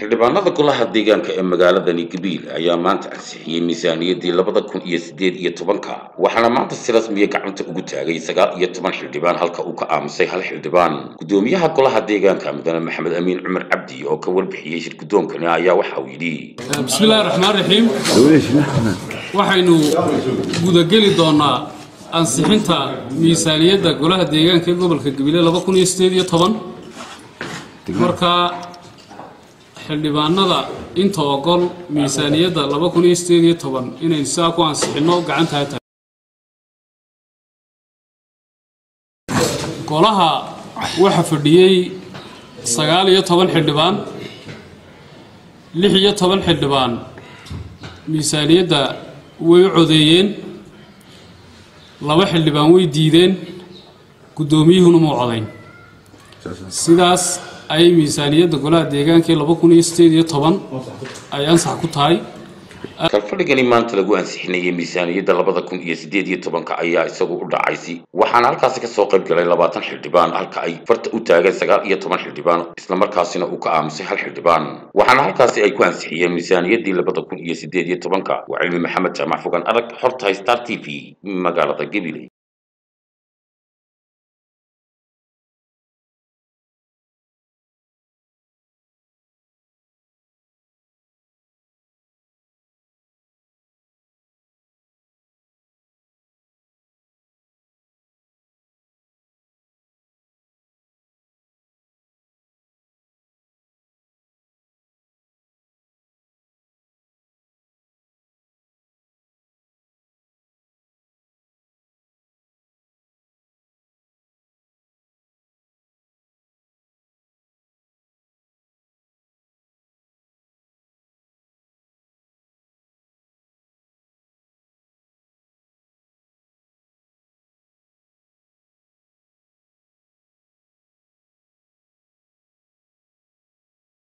xildhibaanada golaha deegaanka ee magaaladani gabiil ayaa maanta ansixiyey miisaaniyaddii labada kun iyo siddeed iyo tobanka waxaana maanta si rasmiya gacanta ugu taagay sagaal iyo toban xildhibaan halka uu ka aamusay hal xildhibaan guddoomiyaha golaha deegaanka mudane maxamed amiin cumar cabdi oo ka warbixiyey shir guddoonkani ayaa waxa uu yidhi bismillahi raxmaan raxiim waxaynu gudageli doonaa ansixinta miisaaniyadda golaha deegaanka ee gobolka gabiley laba kun iyo sideed iyo toban marka xildhibaanada inta ogol miisaaniyadda laba kun iyo sideed iyo toban inaynu sidaa ku ansixinno gacantaa tahay golaha waxa fadhiyey sagaal iyo toban xildhibaan lix iyo toban xildhibaan miisaaniyadda way u codeeyeen laba xildhibaan way diideen guddoomiyuhuna muu codayn sidaas ayay miisaaniyadda golaha deegaanka ee laba kun iyo sideed iyo toban ay ansax ku tahay kalfadhigani maanta lagu ansixinayay miisaaniyadda labada kun iyo siddeed iyo tobanka ayaa isagu u dhacaysi waxaana halkaasi kasoo qayb galay labaatan xildhibaan halka ay farta u taageen sagaal iyo toban xildhibaan islamarkaasina uu ka aamusay hal xildhibaan waxaana halkaasi ay ku ansixiyeen miisaaniyaddii labada kun iyo siddeed iyo tobanka waa cilmi maxamed jaamac fogan adag xorta star t v magaalada gabiley